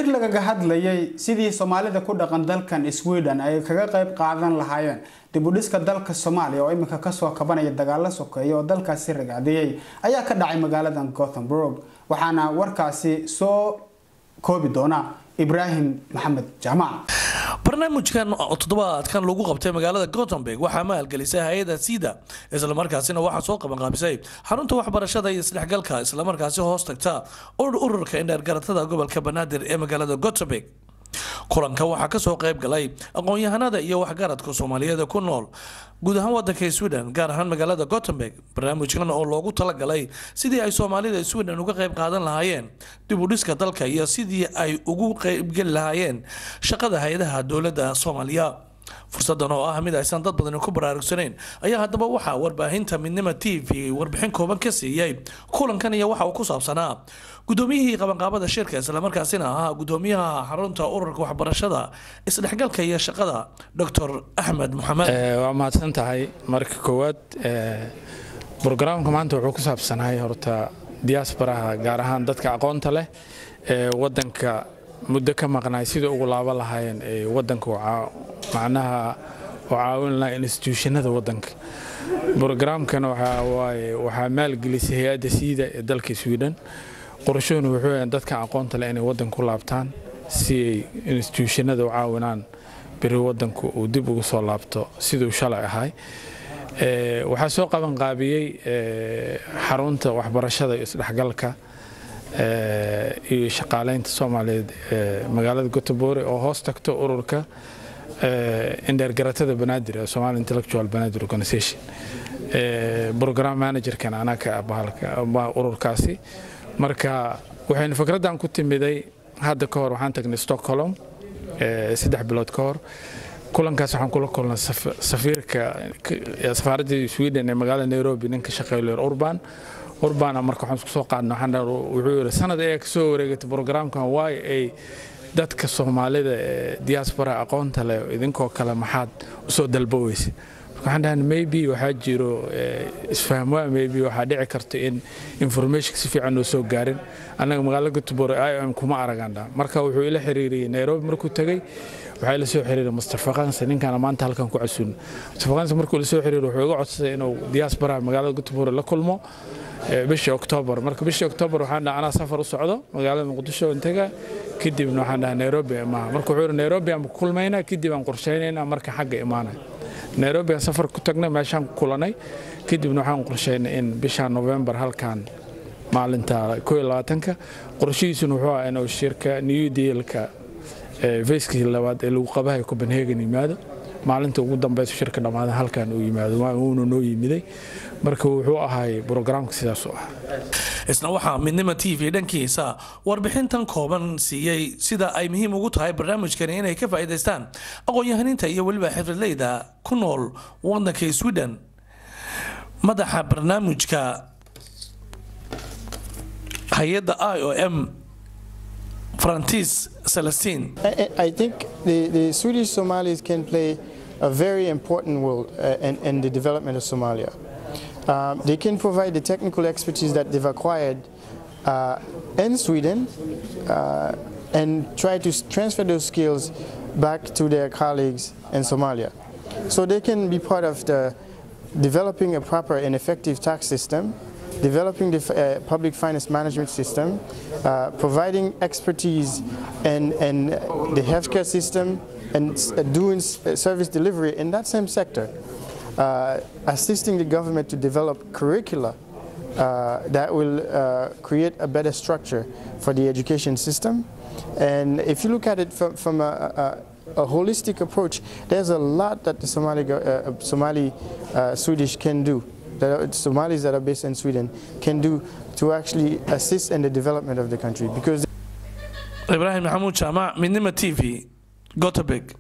lagaga hadlayay sidii soomaalida ku dhaqan dalkan sweden ay kaga qayb qaadan lahaayeen dibudhiska dalka soomaaliya oo iminka kasoo kabanaya dagaalo sokeeya oo dalkaasi ragacdiyey ayaa ka dhacay magaalada gothenburg waxaana warkaasi soo koobi doona ibraahim maxamed jaamac barnaamijkan toddobaadkan lagu qabtay magaalada gotemburg waxaa maalgelisay hay-ada sida islamarkaasina waxaa soo qabanqaabisay xarunta waxbarashada iyo isdhexgalka islamarkaasi hoos tagta ururka indheergaratada gobolka banaadir ee magaalada gotemburg kulanka waxaa kasoo qayb galay aqoon-yahanada iyo waxgaradka soomaaliyeed ku nool guud ahaan wadanka sweden gaar ahaan magaalada gotemburg barnaamijkan oo loogu talagalay sidii ay soomaalida sweden uga qayb qaadan lahaayeen dib u dhiska dalka iyo sidii ay ugu qeybgeli lahaayeen shaqada hay-adaha dowlada soomaaliya fursadan oo ah mid aysan dad badani ku baraarugsanayn ayaa haddaba waxaa warbaahinta midnima t v warbixin kooban ka siiyey kulankan iyo waxa uu ku saabsanaa gudoomiyihii qabanqaabada shirka islamarkaasina ahaa gudoomiyaha xarunta ururka waxbarashada isdhexgalka iyo shaqada dr axmed maxamed waa mahadsan tahay marka koowaad brograamka maanta wuxuu ku saabsanahay horta diaasbaraha gaar ahaan dadka aqoonta leh ee wadanka muddo ka maqnaay sida ugu laaba lahaayeen ee wadanka macnaha u caawin lahaa instituushanada wadanka brograamkan waxaa maalgelisay hay-adda siida ee dalka sweden qorshuhuna wuxuu yahay dadka aqoonta leh inay wadanka ku laabtaan si ay instituushanada u caawinaan beri wadanku uu dib ugu soo laabto siduu shalay ahay waxaa soo qabanqaabiyey xarunta waxbarashada iyo isdhexgalka iyo shaqaaleynta soomaaliyeed ee magaalada gotobore oo hoos tagto ururka indheergaratada banaadir ee somali intellectual banaadir organization program managerkan anaka ururkaasi marka waxaynu fikraddan ku timiday hadda ka hor waxaan tagnay stockholm saddex bilood ka hor kulankaas waxaan kula kulnay safiirka safaaradda sweden ee magaalada nairobi ninka shaqeeyo urban urbana marka waxaan isku soo qaadnay waxaan wuxuu yidhi sanad ayaa kasoo wareegatay programkan waay ay dadka soomaalida ee diaspora aqoonta leh idinkoo kale maxaad usoo dalboweysa waxaan dhahan maybe waxaa jiro isfahmwaa maybe waxaa dhici karta in information si fiican noo soo gaarin annaga magaalada gotobore i o m kuma aragandha marka wuxuu ila xiriiriyey nairobi markuu tegey waxaa ila soo xiriiray mustafa kanse ninkaana maanta halkan ku casuun mustafa kanse markuu ila soo xiriiray wuxuu iga codsaday inuu diaspora magaalada gotobore la kulmo bishii oktoobar marka bishii oktoobar waxaan dhaha anaa safar u socdo magaalada muqdisho intega kadibna waxaan dhaha nairobi imaha marka wuxuu yidhi nairobi aan kulmaynaa kadib aan qorshaynaynaa marka xagga imaanay nairobi aan safar ku tagnay meeshaan ku kulanay kadibna waxaan qorshaynay in bisha novembar halkan maalinta ka qorshihiisuna wuxuu ah inuu shirka new dealka feyskii labaad ee lagu qabahay copenhagen yimaado maalinta ugu dambeysa shirka dhammaada halkan uu yimaado uuna noo yimiday marka wuxuu ahay brograamka sidaas u ah isna waxaa midnima t v dhankiisa warbixintan kooban siiyey sida ay muhiim ugu tahay barnaamijkani inay ka faa'iidaystaan aqoon-yahaniinta iyo weliba xifradleyda ku nool wadanka sweden madaxa barnaamijka hay-adda i o m francis celestine I, I think the, the Swedish Somalis can play a very important role uh, in, in the development of Somalia. Um, they can provide the technical expertise that they've acquired uh, in Sweden uh, and try to transfer those skills back to their colleagues in Somalia. So they can be part of the developing a proper and effective tax system, developing the uh, public finance management system, uh, providing expertise in, in the healthcare system, and uh, doing service delivery in that same sector. Uh, assisting the government to develop curricula uh, that will uh, create a better structure for the education system. And if you look at it from, from a, a, a holistic approach, there's a lot that the Somali, Somali Swedish can do. That Somalis that are based in Sweden can do to actually assist in the development of the country because ibraahim maxamuud jaamac midnima t v gotebeg